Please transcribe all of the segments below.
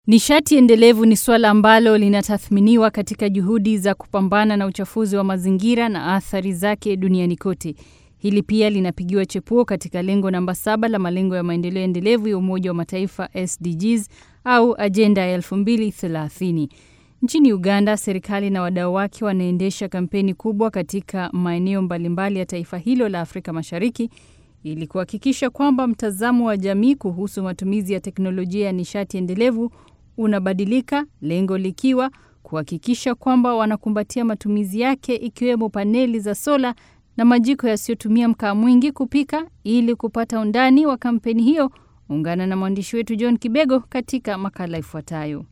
Nishati endelevu ni suala ambalo linatathminiwa katika juhudi za kupambana na uchafuzi wa mazingira na athari zake duniani kote. Hili pia linapigiwa chepuo katika lengo namba saba la malengo ya maendeleo endelevu ya Umoja wa Mataifa SDGs au ajenda ya 2030. Nchini Uganda, serikali na wadau wake wanaendesha kampeni kubwa katika maeneo mbalimbali ya taifa hilo la Afrika Mashariki ili kuhakikisha kwamba mtazamo wa jamii kuhusu matumizi ya teknolojia ya nishati endelevu unabadilika, lengo likiwa kuhakikisha kwamba wanakumbatia matumizi yake ikiwemo paneli za sola na majiko yasiyotumia mkaa mwingi kupika. Ili kupata undani wa kampeni hiyo, ungana na mwandishi wetu John Kibego katika makala ifuatayo.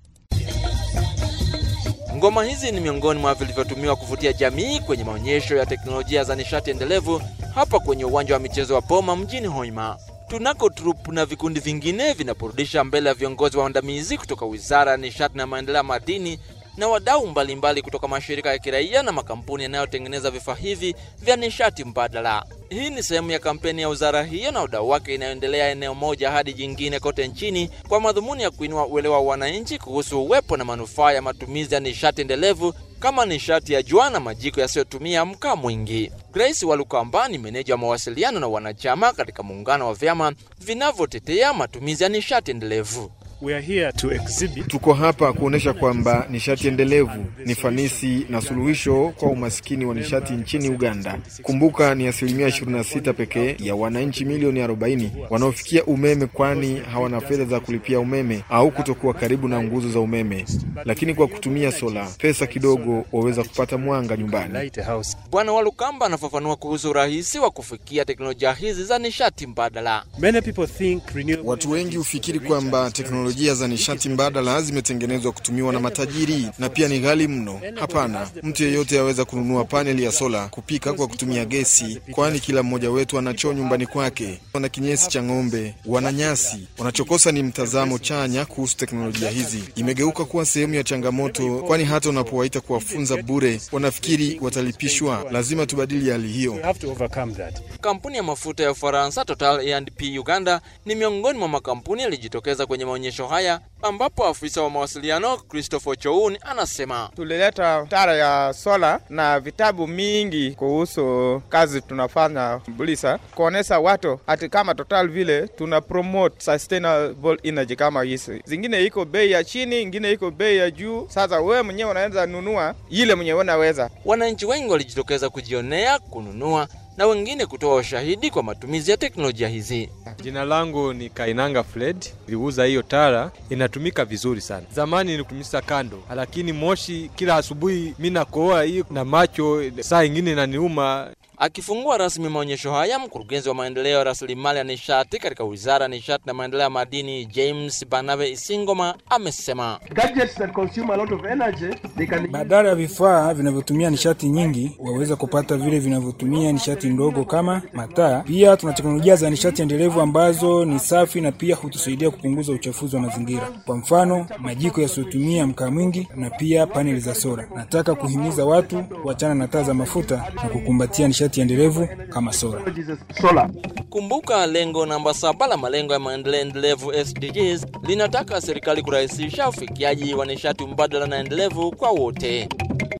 Ngoma hizi ni miongoni mwa vilivyotumiwa kuvutia jamii kwenye maonyesho ya teknolojia za nishati endelevu hapa kwenye uwanja wa michezo wa Boma mjini Hoima. Tunako trupu na vikundi vingine vinaporudisha mbele ya viongozi waandamizi kutoka Wizara ya Nishati na Maendeleo ya Madini na wadau mbalimbali kutoka mashirika ya kiraia na makampuni yanayotengeneza vifaa hivi vya nishati mbadala. Hii ni sehemu ya kampeni ya wizara hiyo na wadau wake inayoendelea eneo moja hadi jingine kote nchini kwa madhumuni ya kuinua uelewa wa wananchi kuhusu uwepo na manufaa ya matumizi ya nishati endelevu kama nishati ya jua na majiko yasiyotumia mkaa mwingi. Grace Walukamba ni meneja wa mawasiliano na wanachama katika muungano wa vyama vinavyotetea matumizi ya nishati endelevu. We are here to exhibit. Tuko hapa kuonyesha kwamba nishati endelevu ni fanisi na suluhisho kwa umasikini wa nishati nchini Uganda. Kumbuka ni asilimia 26 pekee ya wananchi milioni 40 wanaofikia umeme, kwani hawana fedha za kulipia umeme au kutokuwa karibu na nguzo za umeme, lakini kwa kutumia sola, pesa kidogo, waweza kupata mwanga nyumbani. Lighthouse. Bwana Walukamba anafafanua kuhusu urahisi wa kufikia teknolojia hizi za nishati mbadala. Many people think renewable Watu wengi hufikiri kwamba teknolojia za nishati mbadala zimetengenezwa kutumiwa na matajiri na pia ni ghali mno. Hapana, mtu yeyote aweza kununua paneli ya sola kupika kwa kutumia gesi, kwani kila mmoja wetu ana choo nyumbani kwake. Wana kinyesi cha ng'ombe, wana nyasi. Wanachokosa ni mtazamo chanya kuhusu teknolojia hizi. Imegeuka kuwa sehemu ya changamoto, kwani hata unapowaita kuwafunza bure, wanafikiri watalipishwa. Lazima tubadili hali hiyo. we have to overcome that. Kampuni ya mafuta ya Ufaransa Total E&P Uganda ni miongoni mwa makampuni yalijitokeza kwenye maonyesho haya, ambapo afisa wa mawasiliano Christopher Choun anasema tulileta tara ya sola na vitabu mingi kuhusu kazi tunafanya Bulisa, kuonesha watu hati kama Total vile tuna promote sustainable energy kama hizi. Zingine iko bei ya chini, ingine iko bei ya juu. Sasa wewe mwenyewe unaweza nunua ile mwenyewe unaweza. wananchi wengi walijitokeza kujionea, kununua na wengine kutoa ushahidi kwa matumizi ya teknolojia hizi. Jina langu ni Kainanga Fred. Niliuza hiyo tara, inatumika vizuri sana. Zamani nilitumisa kando, lakini moshi kila asubuhi mi nakoa hiyo na macho, saa ingine inaniuma. Akifungua rasmi maonyesho haya, mkurugenzi wa maendeleo ya rasilimali ya nishati katika wizara ya nishati na maendeleo ya madini James Banabe Isingoma amesema gadgets that consume a lot of energy, they can Badala ya vifaa vinavyotumia nishati nyingi, waweza kupata vile vinavyotumia nishati ndogo kama mataa. Pia tuna teknolojia za nishati endelevu ambazo ni safi na pia hutusaidia kupunguza uchafuzi wa mazingira, kwa mfano majiko yasiyotumia mkaa mwingi na pia paneli za sola. Nataka kuhimiza watu kuachana na taa za mafuta na kukumbatia nishati endelevu kama sola. use solar. Kumbuka, lengo namba saba la malengo ya maendeleo endelevu SDGs linataka serikali kurahisisha ufikiaji wa nishati mbadala na endelevu kwa wote.